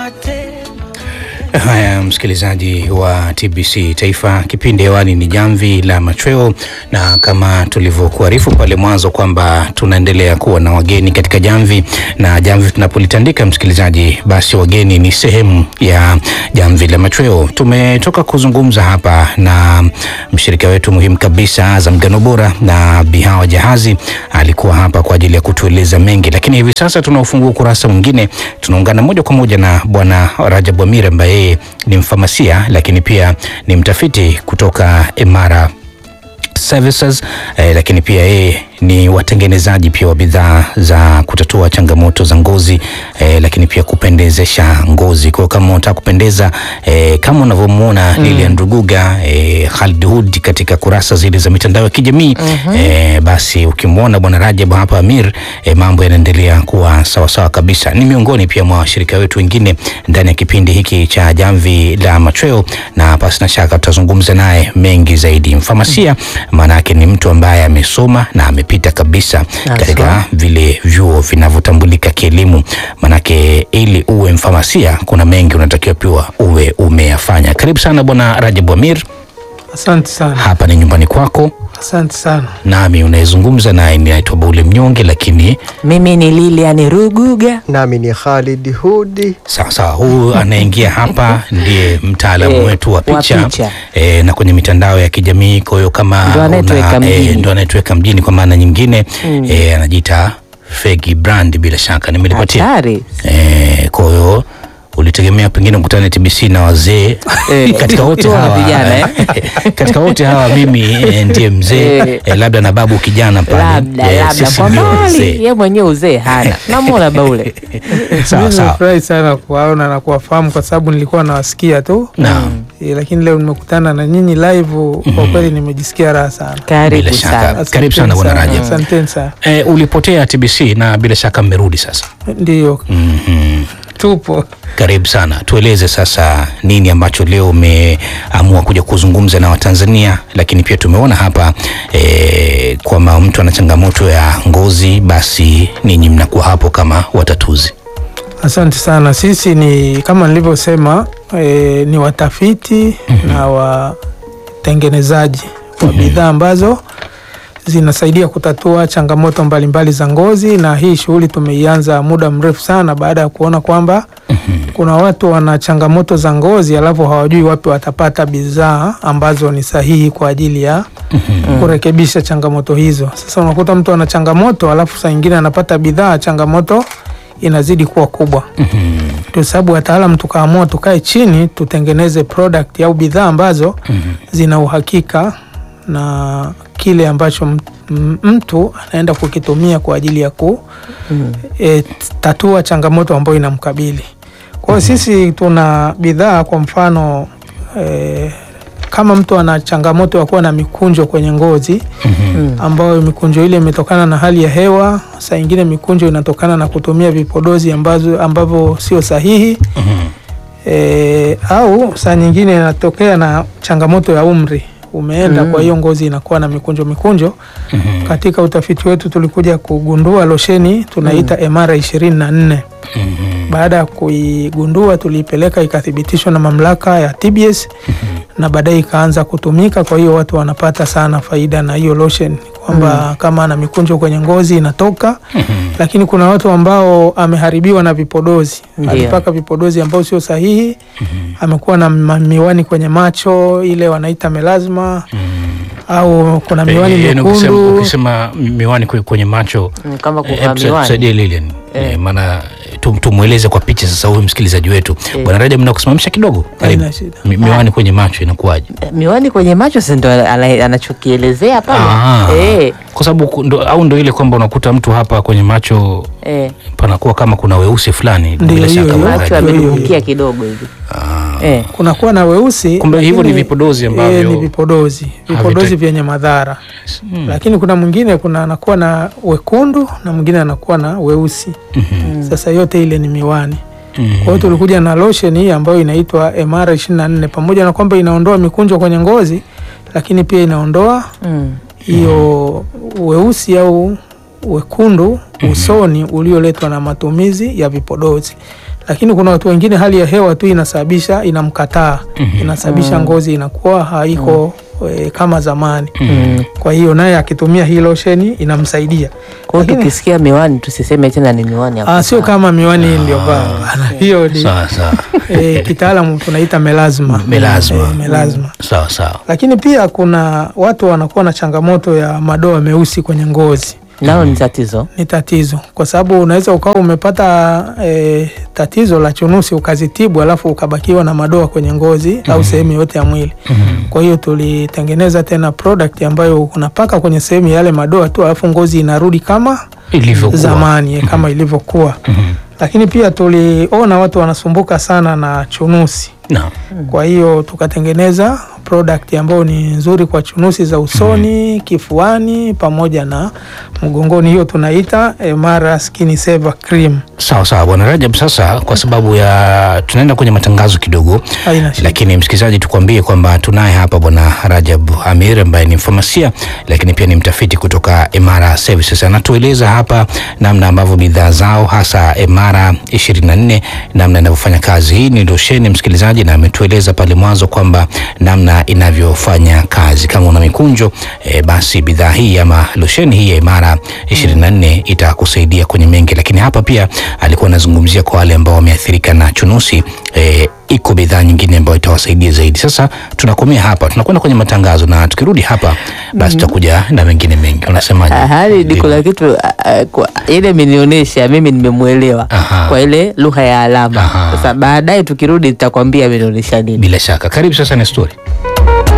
Haya, msikilizaji wa TBC Taifa, kipindi hewani ni Jamvi la Machweo, na kama tulivyokuarifu pale mwanzo kwamba tunaendelea kuwa na wageni katika jamvi, na jamvi tunapolitandika, msikilizaji, basi wageni ni sehemu ya Jamvi la Machweo. Tumetoka kuzungumza hapa na mshirika wetu muhimu kabisa Azam Ngano Bora, na Bihawa Jahazi alikuwa hapa kwa ajili ya kutueleza mengi, lakini hivi sasa tunaufungua ukurasa mwingine, tunaungana moja kwa moja na Bwana Rajab Amir ambaye yeye ni mfamasia lakini pia ni mtafiti kutoka Imara Services eh, lakini pia yeye ni watengenezaji pia wa bidhaa za kutatua changamoto za ngozi eh, lakini pia kupendezesha ngozi. Kwa kama unataka kupendeza eh, kama unavyomuona mm. Lilian Ruguga eh, Khalid Hood katika kurasa zile za mitandao ya kijamii mm -hmm. eh, basi ukimwona bwana Rajab hapa Amir eh, mambo yanaendelea kuwa sawa sawa kabisa. Ni miongoni pia mwa washirika wetu wengine ndani ya kipindi hiki cha Jamvi la Machweo, na pasi na shaka tutazungumza naye mengi zaidi. Mfamasia maana yake ni mtu ambaye amesoma na amepita kabisa katika vile vyuo vinavyotambulika kielimu. Manake ili uwe mfamasia kuna mengi unatakiwa pia uwe umeyafanya. Karibu sana bwana Rajab Amir. Asante sana. Hapa ni nyumbani kwako, Asante sana. nami unayezungumza naye ninaitwa Baule Mnyonge, lakini Mimi ni Lilian Ruguga. Nami ni Khalid Hudi. sawa sawa, huyu anaingia hapa ndiye mtaalamu Eh, wetu wa wa picha, picha. Eh, na kwenye mitandao ya kijamii. Kwa hiyo kama Ndo anayetuweka una- eh, mjini. ndo anayetuweka mjini kwa maana nyingine eh, anajiita Fegi Brand, bila shaka nimelipatia Hatari. Eh, kwa hiyo ulitegemea pengine ukutane TBC na wazee Eh, katika wote tu na hawa vijana, eh? katika wote hawa mimi eh, ndiye mzee Eh. eh, labda na babu kijana pale Labda Eh, labda sisi kwa ndio mbali, wazee. ye mwenyewe uzee hana. Namwona Baule. sawa Mimi sawa nimefurahi sana kuwaona na kuwafahamu kwa sababu nilikuwa nawasikia tu Naam. e, lakini leo nimekutana na nyinyi live. Kwa kweli nimejisikia raha sana. Bila Karibu shaka. sana. Karibu sana, Asanteni Bwana Rajab. Asanteni sana. Eh, ulipotea TBC na bila shaka mmerudi sasa. Ndiyo, Mhm. tupo. Karibu sana, tueleze sasa nini ambacho leo umeamua kuja kuzungumza na Watanzania, lakini pia tumeona hapa eh, kwamba mtu ana changamoto ya ngozi, basi ninyi mnakuwa hapo kama watatuzi. Asante sana. Sisi ni kama nilivyosema, e, ni watafiti na watengenezaji wa bidhaa ambazo zinasaidia kutatua changamoto mbalimbali za ngozi, na hii shughuli tumeianza muda mrefu sana baada ya kuona kwamba kuna watu wana changamoto za ngozi alafu hawajui wapi watapata bidhaa ambazo ni sahihi kwa ajili ya kurekebisha changamoto hizo. Sasa unakuta mtu ana changamoto alafu saa nyingine anapata bidhaa, changamoto inazidi kuwa kubwa. Ndio sababu wataalamu tukaamua tukae chini tutengeneze product au bidhaa ambazo zina uhakika na kile ambacho m- m- mtu anaenda kukitumia kwa ajili ya ku e, tatua changamoto ambayo inamkabili. Kwa hiyo sisi tuna bidhaa kwa mfano e, kama mtu ana changamoto ya kuwa na mikunjo kwenye ngozi ambayo mikunjo ile imetokana na hali ya hewa, saa ingine mikunjo inatokana na kutumia vipodozi ambazo ambavyo sio sahihi e, au saa nyingine inatokea na changamoto ya umri umeenda, kwa hiyo ngozi inakuwa na mikunjo mikunjo. Katika utafiti wetu tulikuja kugundua losheni tunaita Emara ishirini na nne. Baada ya kuigundua tuliipeleka ikathibitishwa na mamlaka ya TBS na baadaye ikaanza kutumika. Kwa hiyo watu wanapata sana faida na hiyo lotion kwamba kama ana mikunjo kwenye ngozi inatoka, lakini kuna watu ambao ameharibiwa na vipodozi, Ndio. alipaka vipodozi ambao sio sahihi, amekuwa na ma- miwani kwenye macho ile wanaita melasma au kuna miwani Eh, yaani ukisema, mekundu ukisema miwani kwe- kwenye macho Mm, Kama eh, kuvaa hebu sa- miwani. tusaidie Lilian eh, maana tum- tumweleze kwa picha sasa huyu msikilizaji wetu Bwana Rajab, mnakusimamisha kidogo karibu. Haina shida. Mi- miwani kwenye macho inakuwaje? Miwani kwenye macho si ndo ana- anachokielezea pale. Ah, Eh, kwa sababu ku- ndo, au ndo ile kwamba unakuta mtu hapa kwenye macho eh. panakuwa kama kuna weusi fulani Ndio, bila hiyo, shaka hiyo. Bwana Macho Rajab. hiyo, hiyo. amedumbukia kidogo hivi. Eh. kunakuwa na weusi Kumbe hivyo lakini, ni vipodozi eh, ambavyo- ni vipodozi vipodozi Havita- vyenye madhara lakini kuna mwingine kuna anakuwa na wekundu na mwingine anakuwa na weusi sasa yote ile ni miwani kwa hiyo tulikuja na lotion hii ambayo inaitwa Emara 24 pamoja na kwamba inaondoa mikunjo kwenye ngozi lakini pia inaondoa Mm. hiyo weusi au wekundu usoni ulioletwa na matumizi ya vipodozi lakini kuna watu wengine hali ya hewa tu inasababisha inamkataa, inasababisha ngozi inakuwa haiko e, kama zamani. Mm. Kwa hiyo naye akitumia hii losheni inamsaidia. Kwa hiyo Lakini- tukisikia miwani tusiseme tena ni miwani ya Ah, sio kuvaa. kama miwani hii ndio vaa bana. hiyo ni Sawa sawa. e, kitaalamu tunaita melasma. Melasma. E, melasma. Sawa sawa. Lakini pia kuna watu wanakuwa na changamoto ya madoa meusi kwenye ngozi. nao ni tatizo. Ni tatizo kwa sababu unaweza ukawa umepata e, tatizo la chunusi ukazitibu, alafu ukabakiwa na madoa kwenye ngozi au sehemu yote ya mwili. Kwa hiyo tulitengeneza tena product ambayo unapaka kwenye sehemu ya yale madoa tu, alafu ngozi inarudi kama Ilivyokuwa. zamani eh, kama ilivyokuwa. Lakini pia tuliona watu wanasumbuka sana na chunusi, Naam. kwa hiyo tukatengeneza product ambayo ni nzuri kwa chunusi za usoni, kifuani pamoja na mgongoni. Hiyo tunaita Emara Skin Saver Cream. Sawa sawa bwana Rajab, sasa kwa sababu ya tunaenda kwenye matangazo kidogo, Haina shida. lakini msikilizaji, tukwambie kwamba tunaye hapa bwana Rajab Amir ambaye ni mfamasia lakini pia ni mtafiti kutoka Emara Services. Anatueleza hapa namna ambavyo bidhaa zao hasa Emara 24 namna inavyofanya kazi. Hii ni losheni msikilizaji, na ametueleza pale mwanzo kwamba namna inavyofanya kazi. Kama una mikunjo e, basi bidhaa hii ama losheni hii ya Imara 24 itakusaidia kwenye mengi, lakini hapa pia alikuwa anazungumzia kwa wale ambao wameathirika na chunusi e, iko bidhaa nyingine ambayo itawasaidia zaidi. Sasa tunakomea hapa, tunakwenda kwenye matangazo na tukirudi hapa basi tutakuja na mengine mengi. Unasemaje? Ah, hali ni kuna kitu ah, ah, kwa- ile imenionyesha mimi nimemwelewa Aha. kwa ile lugha ya alama. Aha. Sasa baadaye tukirudi nitakwambia imenionyesha nini. Bila shaka, karibu sasa na story.